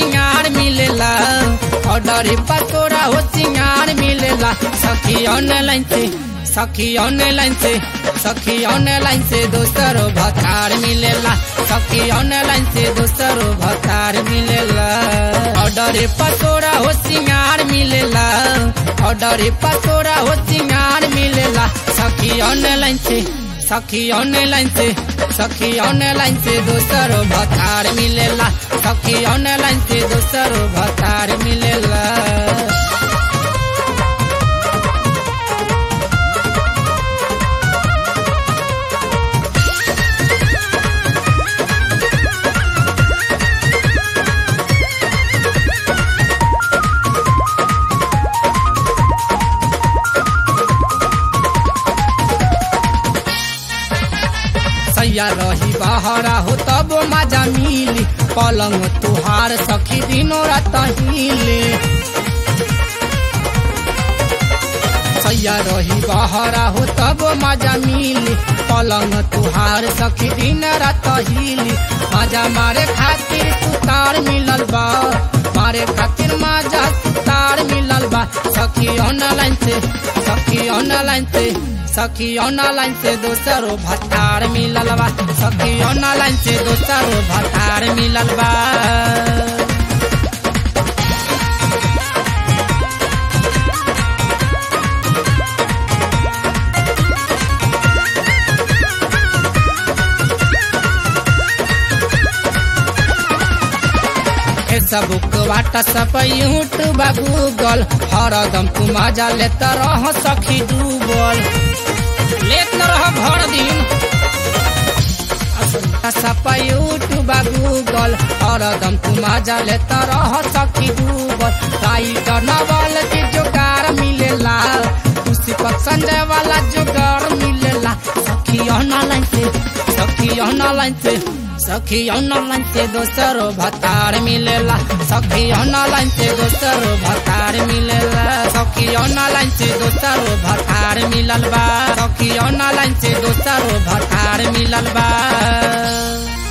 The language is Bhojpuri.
सिंगार मिलेला ऑर्डर पर तोरा हो सिंगार मिलेला सखी ऑनलाइन से सखी ऑनलाइन से सखी ऑनलाइन से दोस्तरो भतार मिलेला सखी ऑनलाइन से दोस्तरो भतार मिलेला ऑर्डर पर तोरा हो सिंगार मिलेला ऑर्डर पर तोरा हो सिंगार मिलेला सखी ऑनलाइन से सखी ऑनलाइन से सखी ऑनलाइन से दोस्तरो भतार मिलेला सखी ऑनलाइन से दोस्तरो भतार मिलेला सैया रही बहरा हो तब मजा मिली पलंग तुहार सखी दिनों रात हिले सैया रही बहरा हो तब मजा मिली पलंग तुहार सखी दिन रात हिली मजा मारे खातिर सुतार मिलल बा मारे खातिर मजा सुतार मिलल बा सखी ऑनलाइन से सखी ऑनलाइन से सखी ऑनलाइन से दोसरो भतार मिलल बा सखी ऑनलाइन से दोसरो भतार मिलल बा फेसबुक व्हाट्सअप यूट्यूब गूगल हरदम तू मजा लेत रह सखी डूबल लेत न रह भर दिन व्हाट्सअप यूट्यूब गूगल हरदम तू मजा लेत रह सखी डूबल राइट नवल के जोगार मिलेला उसी पसंद वाला जोगार मिलेला सखी ऑनलाइन से सखी ऑनलाइन से सखी ऑनलाइन से दोसरो भतार मिलेला सखी ऑनलाइन से दोसरो भतार मिलेला सखी ऑनलाइन से दोसरो भतार मिलल बा सखी ऑनलाइन से दोसरो भतार मिलल बा